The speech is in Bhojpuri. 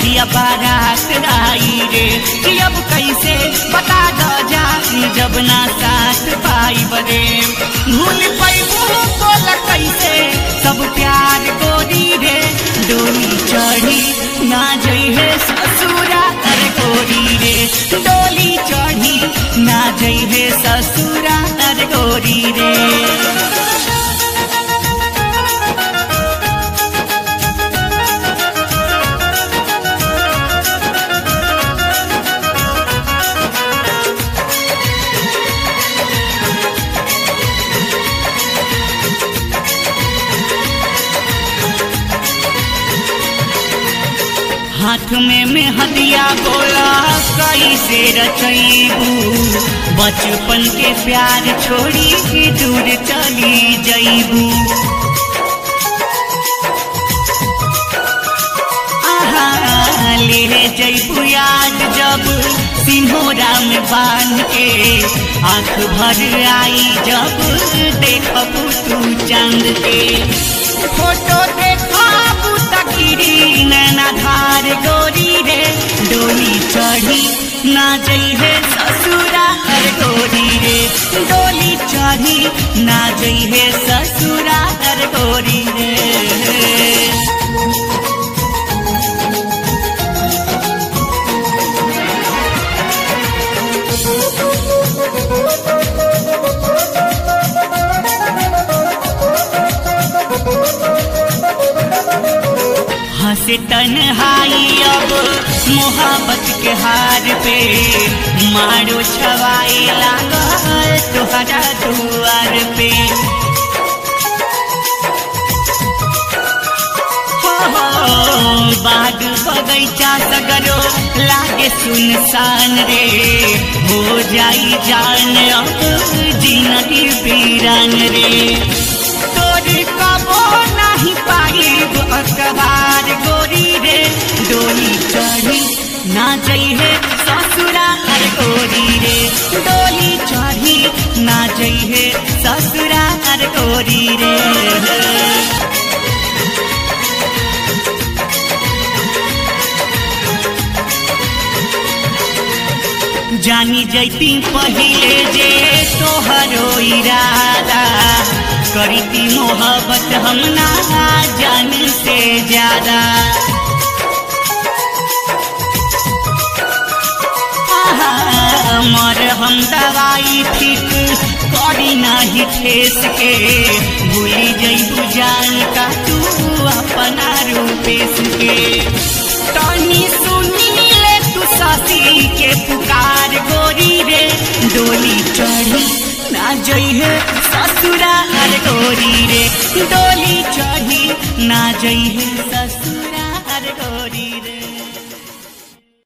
जहिया बारात आई रे कि अब कैसे बता दो जा जब ना साथ पाई बरे भूल पैबू बोला कैसे सब प्यार गोरी रे डोली चढ़ी ना जइहे ससुरा तर गोरी रे डोली चढ़ी ना जइहे ससुरा तर गोरी रे हाथ में मेहदिया बोला कैसे रचैबू बचपन के प्यार छोड़ी के दूर चली जैबू आहा ले जैबू याद जब सिंहोरा में बांध के आंख भर आई जब देखबू तू चांद के फोटो देखबू तकिरी नैना धार गोरी रे डोली चढ़ी ना जइहे ससुरा हर गोरी रे डोली चढ़ी ना जइहे ससुरा हर गोरी रे हंसे तन्हाई अब मोहब्बत के हार पे मारो छवाई लागल तुहरा दुआर पे हो हो बाग बगैचा सगरो लागे सुनसान रे हो जाई जान अब जिंदगी वीरान रे तोरी कबो नहीं पाइब अखबार गोरी रे डोली चढ़ी ना जइहे ससुरा हर गोरी रे डोली चढ़ी ना जइहे ससुरा हर गोरी रे जानी जैती पहिले जे तोहरो इरादा करीती मोहब्बत हम ना जान से ज्यादा आहा, मर हम दवाई ठीक करी नाही ठेस के भूली जैबू जान का तू अपना रूपेश के तनी सुनी ले तू ससी के पुकार गोरी रे डोली चढ़ी ना जइहे ससुरा हर गोरी रे डोली चढ़ी ना जइहे ससुरा हर गोरी रे